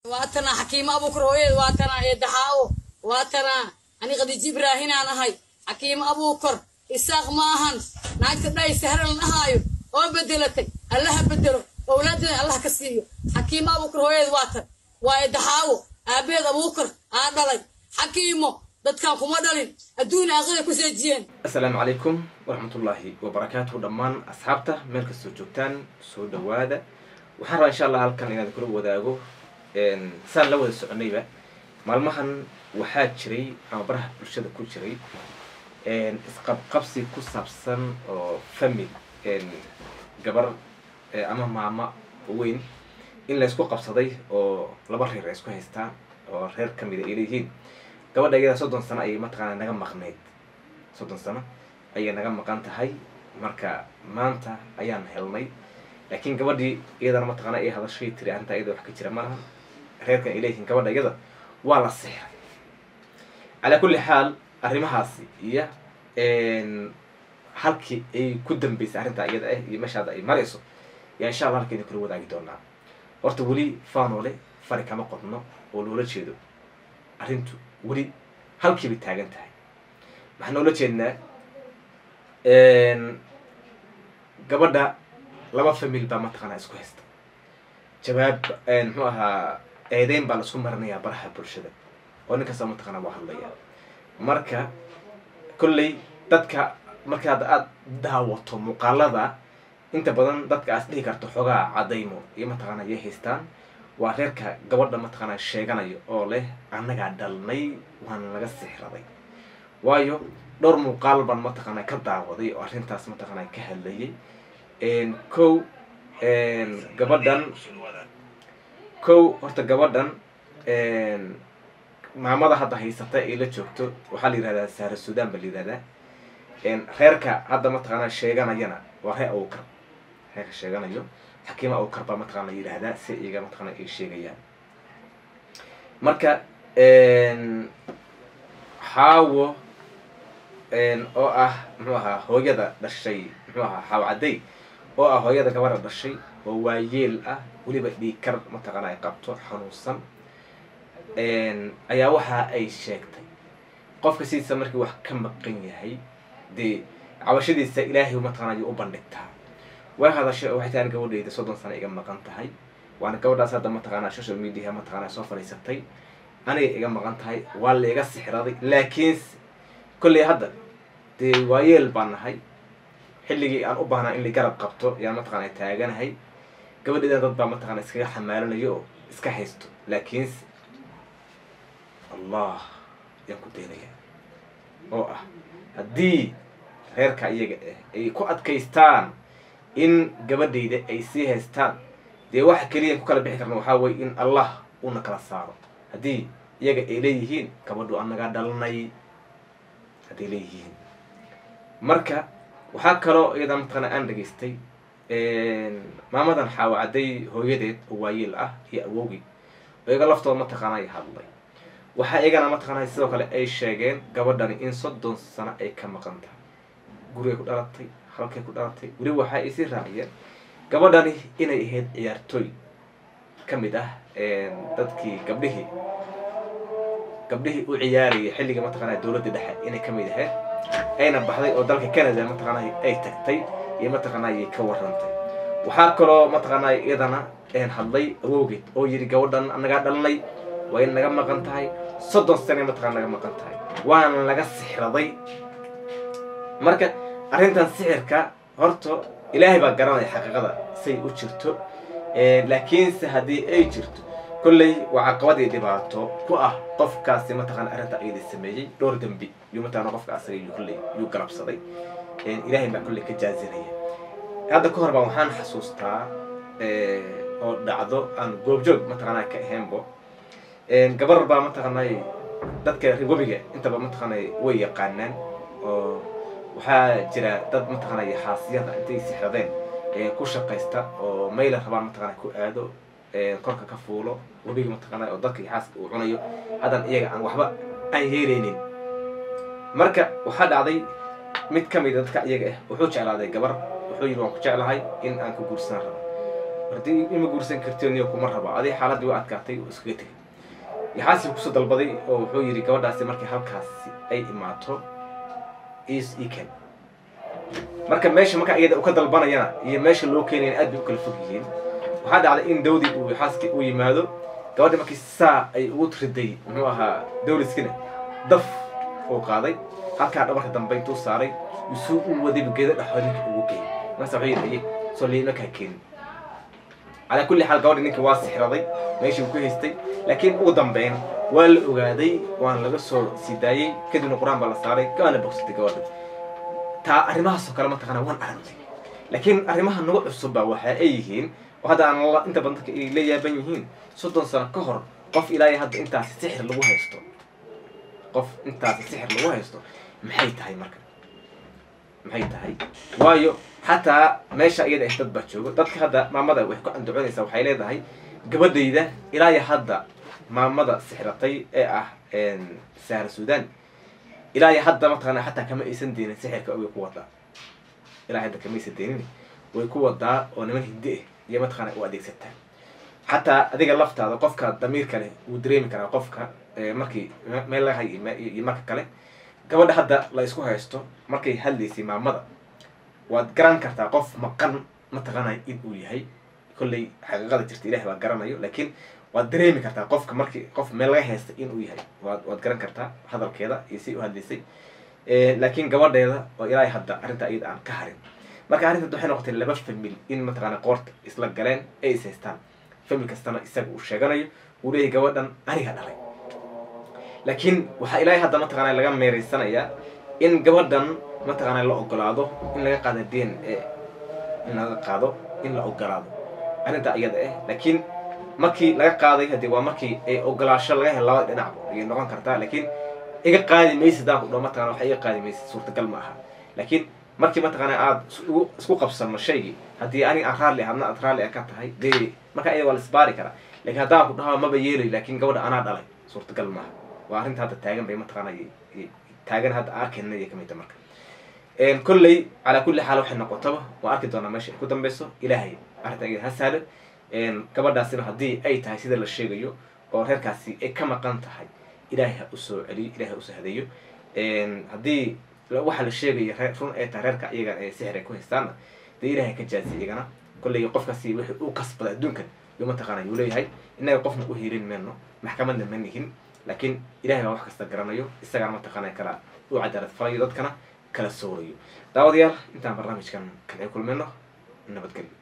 waatana xakiimo abuukar hooyeed waatana eedaxaawo waatana ani khadiijo ibraahinaan ahay xakiimo abuukar isaaq ma ahan naagta dhay sahran dhahaayo oo bedelatay allaha bedelo owlaadeeda allah ka siiyo xakiimo abuukar hooyeed waatan waa eedaxaawo aabeed abuukar aa dhalay xakiimo dadkan kuma dhalin adduun aakhira ku seejiyeen asalaamu calaykum waraxmatullaahi wabarakaatuhu dhammaan asxaabta meel kastoo joogtaan soo dhawaada waxaan rabaa insha allah halkan inaan kula wadaago saan la wada soconayba maalmahan waxaa jiray ama baraha bulshada ku jiray isqabqabsi ku saabsan oo famil gabar ama maamo weyn in la isku qabsaday oo laba reer ay isku haystaan oo reer kamida ay leeyihiin gabadha iyada soddon sano ayay mataqaana naga maqnayd soddon sano ayay naga maqan tahay marka maanta ayaan helnay laakiin gabadhii iyadana mataqaana ay hadashay tiri arrintaa iyada wax ka jira malaha reerkan ay leeyihiin gabadha iyada waa la sixray calaa kulli xaal arrimahaasi iyo halkii ay ku dambeysay arrintaa iyada ah iyo meesha hadda ay marayso yaa insha allah halkeeni kula wadaagi doonaa horta weli faanole fari kama qodno oo loola jeedo arrintu weli halkiibay taagan tahay waxaan noola jeednaa gabadha laba famil baa mataqaanaa isku haysta jawaab muxuu ahaa eedeyn baa laisku marinayaa baraha bulshada oo nin kasta mataqaanaa waa hadlaya marka kolley dadka marka hadda aada daawato muuqaalada inta badan dadka aas dhihi karto xogaa cadaymo iyo mataqaanaa yay haystaan waa reerka gabadha mataqaanaa sheeganayo oo leh annagaa dhalnay waana laga sixraday waayo dhowr muuqaal baan mataqaanaa ka daawaday oo arrintaas mataqaanaa ka hadlayay kow gabadhan kow horta gabadhan maamada hadda haysata ay la joogto waxaa la yihahdaa saara sudan baa la yihahdaa reerka hadda mataqaanaa sheeganayana waa reer awkar reerka sheeganayo xakiima awkar baa mataqana la yidhaahdaa si iyaga mataqana ay sheegayaan marka xaawo oo ah muxuu ahaa hooyada dhashay muxuu ahaa xaawo cadday oo ah hooyada gabadha dhashay oo waayeel ah weliba dhiikar mataqana ay qabto xanuunsan ayaa waxa ay sheegtay qofka sidiisa markii wax ka maqan yahay dee cabashadiisa ilaahay mataqana ayay u bandhigtaa way hadashay oo waxay tahan gabadhayda soddon sano iga maqan tahay waana gabadhaas hadda mataqaanaa social mediaha mataqaanaa soo fadhiisatay aniga iga maqan tahay waa la iga sixraday laakiinse kolley hadda dee waayeel baan nahay xilligii aan u baahnaa in la garab qabto yaan mataqaana taaganahay gabadhaydan dad baa mataqana iskaga xamaalanayo oo iska haysto laakiinse allah yaan ku daynayaa oo ah haddii reerka iyaga ah ay ku adkaystaan in gabadhayda ay sii haystaan dee waxa keliya ku kala bixi karna waxaa weye in allah una kala saaro haddii iyaga ay leeyihiin gabadhu anagaa dhalnay hadday leeyihiin marka waxaa kaloo iyada mataqaana aan dhageystay maamadan xaawo cadday hooyadeed oo waayeel ah iyo awowgii oo iyaga laftooda mataqaana ay hadlay waxaa iyagana mataqaana sidoo kale ay sheegeen gabadhani in soddon sano ay ka maqan tahay gurigay ku dhalatay halkay ku dhalatay weli waxa ay sii raaciyeen gabadhani inay ahayd ciyaartooy ka mid ah dadkii gabdhihii gabdhihii u ciyaarayay xilliga mataqaana dowladda dhexe inay ka mid ahayd ayna baxday oo dalka canada mataqaana ay tagtay iyo mataqaana ayay ka warantay waxaa kaloo mataqaana iyadana hadlay awowgeed oo yidhi gabadhan anagaa dhalnay waa in naga maqan tahay soddon sane mataqana naga maqan tahay waana laga sixraday marka arrintan sixirka horta ilaahay baa garanaya xaqiiqada say u jirto laakiinse haddii ay jirto kolley waa caqabadii dhibaato ku ah qofkaasi mataqana arrinta ayada sameeyey dhowr dembi yuu mataqana qofka asaga yuu kolley yuu garabsaday ilaahay baa kolley ka jaazinaya hadda ka hor baa waxaan xasuustaa oo dhacdo aan goobjoog mataqana ka ahaynbo gabar baa mataqaanay dadka webiga intaba mataqaanay way yaqaanaan oo waxaa jira dad mataqaanay xaasiyada intay sixradeen ku shaqaysta oo mayla rabaan mataqana ku aado korka ka fuulo webiga mataqaana oo dadka xaaska uu cunayo haddan iyaga aan waxba aan yeeleynin marka waxaa dhacday mid ka mida dadka iyaga ah wuxuu jeclaaday gabar wuxuu yidhi waan ku jeclahay in aan ku guursan rabo haddii ima guursan karti niyo kuma raba adig xaaladdii waa adkaatay oo iskaga tegay yaxaasi kusoo dalbaday oo wuxuu yidhi gabadhaasi markii halkaasi ay imaato is eken marka meesha marka iyada u ka dalbanayana iyo meesha loo keenayana aad bay u kala fog yihiin waxaa dhacday in dawdi uu yaxaaskii u yimaado gabadhi markii saa ay ugu riday muxuu ahaa dawliskina daf uu qaaday halkaa dhabarka dambe intuu saaray isuu u wadayba geeda dhexood ninka ugu geeyay markaasa wuxuu yidhi aye soo liima kaa keenin calaa kulli xaal gabadhi ninka waa sixraday meeshii uu ku haystay laakiin ugu dambeyn waa la ogaaday waana laga soo sii daayey kadibna qur-aan baa la saaray waana bogsatay gabadha taa arrimahaasoo kale mataqaana waan aragnay laakiin arrimaha nagu cusubba waxa ay yihiin oo hadda aan la- inta badan dadka ay la yaaban yihiin soddon sano ka hor qof ilaahay hadda intaasi sixir lagu haysto qof intaasi sixir lagu haysto maxay tahay marka maxay tahay waayo xataa meesha iyada ah dad baa joogo dadka hadda maamada waxay ku andacoonaysaa waxay leedahay gabadhayda ilaa iyo hadda maamada sixratay ee ah sahra sudan ilaa iyo hadda mataqaana xataa kama aysan deynin sixirka way ku wadaa ilaa hadda kama aysan deynin way ku wadaa oo niman hindi ah iyo mataqaana u adeegsataa xataa adiga laftaada qofka damiirka leh wuu dareemi karaa qofka eh, markii me- meel laga hay iyo me- iyo marka kale gabadha hadda la isku haysto markay hadlaysay maamada waad garan kartaa qof maqan mataqaanay in uu yahay kolley xaqiiqada jirta ilahi baa garanayo laakiin waad dareemi kartaa qofka markii qof meel laga haysta in uu yahay waad waad garan kartaa hadalkeeda iyo si u hadlaysay Eh, laakiin gabadheeda oo ilaahay hadda arrinta iyada aan ka harin marka arrinta waxay noqotay laba famil in mataqaana qoorta isla galeen ay is haystaan famil kastana isaga uu sheeganayo uu leeyahay gabadhan aniga dhalay laakiin waxaa ilaahay hadda mataqaana laga meeraysanayaa in gabadhan mataqaana la ogolaado in laga qaado d n a in laga qaado in la ogolaado arrinta iyada ah laakiin markii laga qaaday hadii waa markii ay ogolaasho laga helo labada dhinacba ayay noqon kartaa laakiin iga qaadi maysid daan ku dhaho mataqana waxa iga qaadi maysid suurtagal ma aha laakiin markii mataqaana aad isku isku qabsano shaygii haddii aniga aan raalli ahadna aad raalli ah ka tahay dee marka iyada waa la isbaari karaa laakiin haddaan ku dhaho maba yeelayo laakiin gabadha anaa dhalay suurtagal maaha waa arrinta hadda taagan bay mataqaana y- y- taagan hadda arkayna iyo kamid marka een kolley calaa kulli xaal waxay noqotaba waa arki doonaa meesha ay ku dambeyso ilaahay arrintan iyada ha sahlo een gabadhaasina haddii ay tahay sida la sheegayo oo reerkaasi ay ka maqan tahay ilaahay ha usoo celiyo ilaahay ha usoo hadeeyo een haddii la- waxa la sheegayo ree- run ay tahay reerka iyagan ee sixir ay ku haystaanna dee ilaahay ka jaasi iyagana kolley qofkaasi wixii uu kasbaday adduunkan yo mataqaana yuu leeyahay innaga qofna u hiilin mayno maxkamadna ma nihin laakiin ilaahay baa wax kasta garanayo isagana mataqaana kala u cadaalad falayo dadkana kala soorayo daawadayaal intaan barnaamijkan kan ay kulmayno nabadgelyo